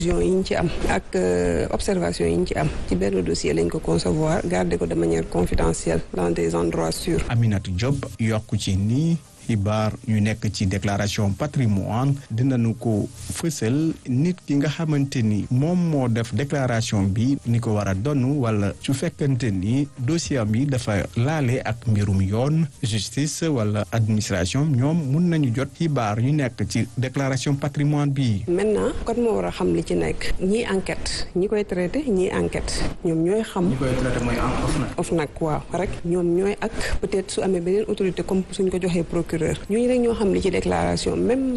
yi ñu ci am ak observation yi ñu ci am ci benn dossier lañ ko concevoir garder ko de manière confidentielle dans des endroits sûrs. Aminata Diop yokku ci nii xibaar ñu nekk ci déclaration patrimoine dinañu ko fësal nit ki nga xamante ni moom moo def déclaration bi ni ko war a donn wala su fekkante ni dossier bi dafa laale ak mbirum yoon justice wala administration ñoom mun nañu jot xibaar ñu nekk ci déclaration patrimoine bi maintenant kon moo war a xam li ci nekk ñii enquête ñi koy traité ñii enquête ñoom ñooy xam. ñi koy traité mooy OFNAC. OFNAC waaw rek ñoom ñooy ak peut-être su amee beneen autorité comme suñ ko joxee procureur ñooñu rek ñoo xam li ci déclaration même.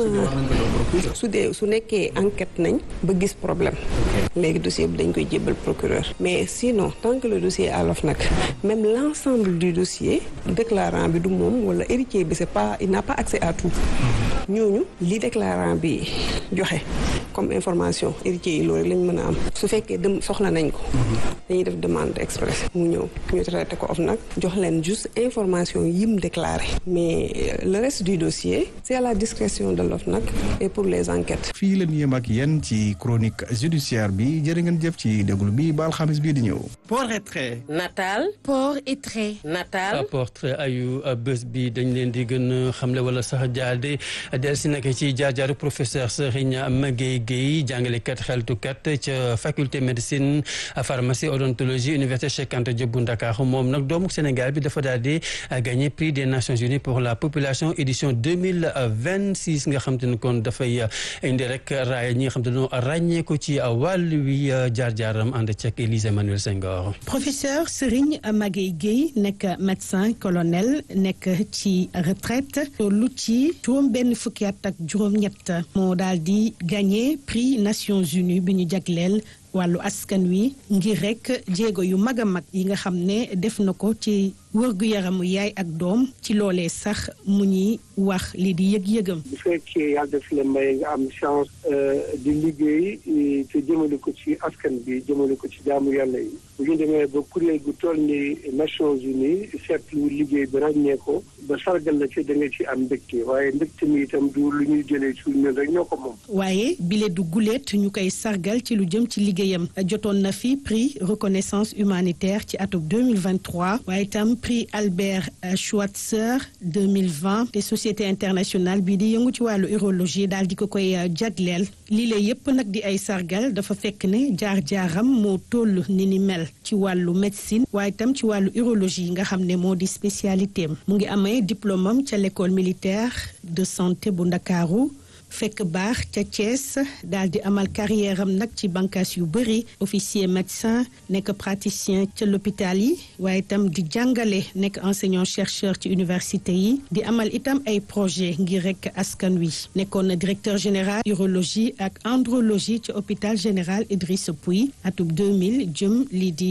su dee su nekkee enquête nañ ba gis problème. léegi dossier bi dañ koy jébbal procureur. mais sinon tant que le dossier à l'OFNAC même l'ensemble du dossier déclarant bi du moom wala héritier bi c'est pas il n'a pas accès à tout. ñooñu li déclarant bi joxe comme information héritier yi loolu rek lañ mën a am su fekkee dem soxla nañ ko. dañuy def demande express mu ñëw ñu traité ko OFNAC jox leen juste information yim déclaré mais le reste du dossier c'est à la discrétion de l'OFNAC et pour les enquêtes. fii la ñu yem ak yéen ci chronique judiciaire bi jërë ngeen jëf ci déglu bi ba alxamis bii di ñëw. port et trait. nataal. port et trait. nataal. portrait ayu bés bi dañ leen di gën a xamle wala sax jaade del si nag ci jaar-jaaru professeur Serigne Magueye Guèye jàngalekat xeltukat ca faculté médecine pharmacie odontologie université Cheikh Anta Diop bu Ndakaaru moom nag doomu Sénégal bi dafa daal di gagné prix des Nations Unies pour la population édition deux mille vingt six nga xam te ne kon dafay indi rek raaya ñi nga xam te ne ràññee ko ci wàll wi jaar-jaaram ànd ceeg Élise Emmanuel Senghor. professeur Serigne Magueye Guèye nekk médecin colonel nekk ci retraite lu ci juróom benn fukki at ak juróom-ñett moo daal di gagné prix Nations Unies bi ñu jagleel. wàllu askan wi ngir rek jéego yu mag a mag yi nga xam ne def na ko ci wërgu yaramu yaay ak doom ci loolee sax mu ñuy wax li di yëg-yëgam. bu fekkee yàlla def la may nga am chance di liggéey te jëmale ko ci askan bi jëmale ko ci jaamu yàlla yi bu ñu demee ba kuréel gu toll ni Nations Unies seetlu liggéey bi ràññee ko ba sargal la ci da nga ci am mbégte waaye mbégte mi itam du lu ñuy jëlee ci ñun rek ñoo ko moom. waaye bile du guleet ñu koy sargal ci lu jëm ci liggéeyam jotoon na fi prix reconnaissance humanitaire ci atum 2023 waaye itam prix Albert Schweitzer 2020 te société internationale bii di yëngu ci wàllu urologie daal di ko koy jagleel lii la yépp nag di ay sargal dafa fekk ne jaar-jaaram moo toll ni ni mel ci wàllu médecine waaye itam ci wàllu urologie nga xam ne moo di spécialité am mu ngi amee diplôme am ca l'école militaire de santé bu Ndakaaru fekk baax ca Thiès daal di amal carrière am nag ci bànqaas yu bëri officier médecin nekk praticien ca l'hôpital yi waaye itam di jàngale nekk enseignant chercheur ci université yi di amal itam ay projet ngir rek askan wi nekkoon na directeur général urologie ak andrologie ci hôpital général Idrissa Pouye atub 2000 jëm lii di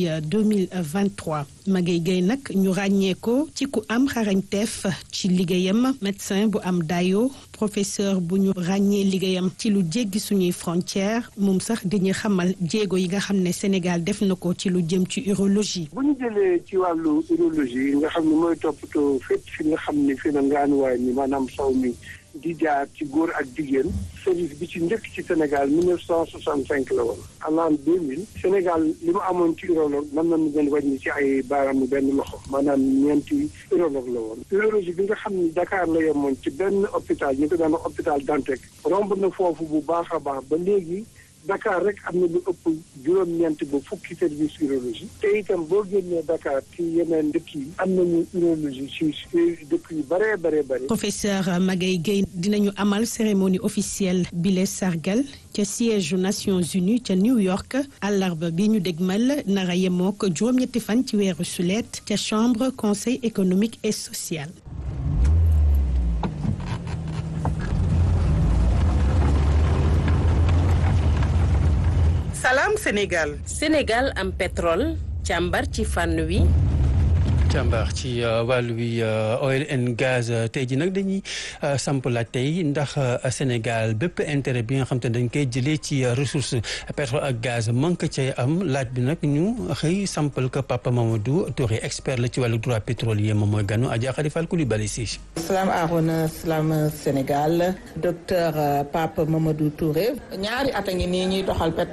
2023 Magueye Guèye nag ñu ràññee ko ci ku am xarañteef ci liggéeyam médecin bu am dayo professeur bu ñu ràññee liggéeyam ci lu jéggi suñuy frontière moom sax dañuy xamal jéego yi nga xam ne Sénégal def na ko ci lu jëm ci urologie. bu ñu jëlee ci wàllu urologie nga xam ne mooy toppatoo fépp fi nga xam ne fi na ngaanuwaay ni maanaam saw mi di jaar ci góor ak jigéen service bi ci njëkk ci Sénégal 1965 la woon en l'an 2000 Sénégal li mu amoon ci urologue mën nañu leen wàññi ci ay baaraamu benn loxo maanaam ñeenti urologue la woon urologie bi nga xam ni Dakar la yemoon ci benn hôpital ñu ko daan hôpital Dantec romb na foofu bu baax a baax ba léegi Dakar rek am na lu ëpp juróom-ñeent ba fukki service urologie te itam boo génnee Dakar ci yeneen dëkk yi am nañu urologie ci dëkk yu bëree bëree bëri. professeur Magueye Guèye dinañu amal cérémonie officielle bile sargal ca siège Nations Unies ca New York àllarba bi ñu dégmal nara yemook juróom-ñetti fan ci weeru sulet ca chambre conseil économique et social. Salam Sénégal. Sénégal am pétrole càmbar ci fànn wi. càmbar ci wàllu wi oil and gaz tey ji nag dañuy samp laaj tey ndax Sénégal bépp intérêt bi nga xam te dañ koy jëlee ci ressource pétrole ak gaz manque cay am laaj bi nag ñu xëy sampal ko Papa Mamadou Touré expert la ci wàllu droit pétrolier moom mooy ganu Adja Khady Fall Coulibaly si salaam Arona salaam Sénégal docteur Papa Mamadou Touré ñaari at a ngi nii ñuy doxal